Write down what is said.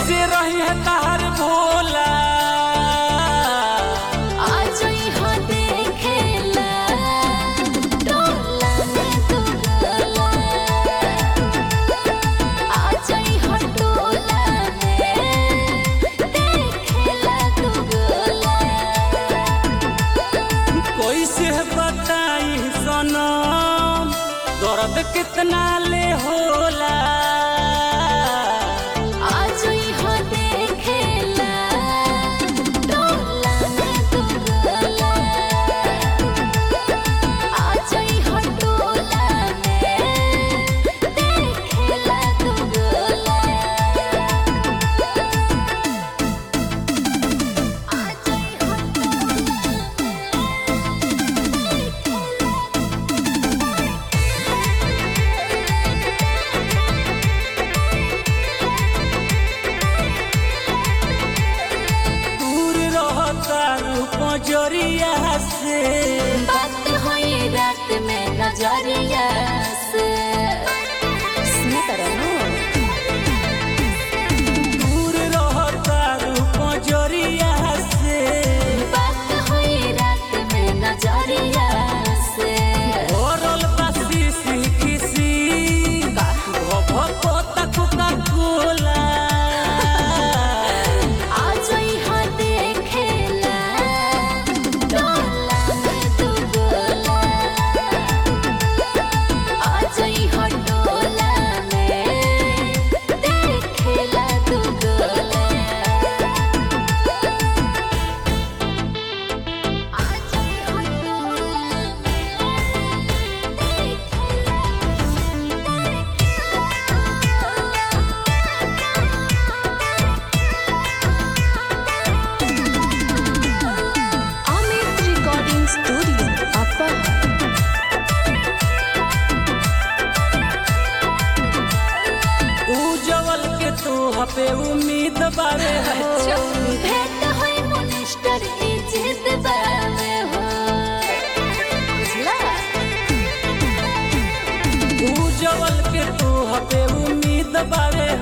कैसे रही है तार भोला आज यहाँ देखेला टोला में तू गोला आज यहाँ टोला में देखेला तू गोला कैसे बताई सनम दर्द कितना ले होला आज यहाँ देखेला टोला में तू गोला आज यहाँ टोला में देखेला तू गोला आज यहाँ दूर रहता पजरिया से बात हुई रात में नजरिया से सुनत रहो दूर रहता पजरिया से बात हुई रात में नजरिया से ओरल बसी किसी भको तक का कोला आज यहाँ देखेला टोला में तू गोला आज यहाँ टोला में देखेला तू गोला आज यहाँ टोला Amit Recording Studio, Upper. उजवल के तू पे उम्मीद बारे हो भेंट होई मिनिस्टर इज्जत बावे हो बुझला उजवल के तू पे उम्मीद बारे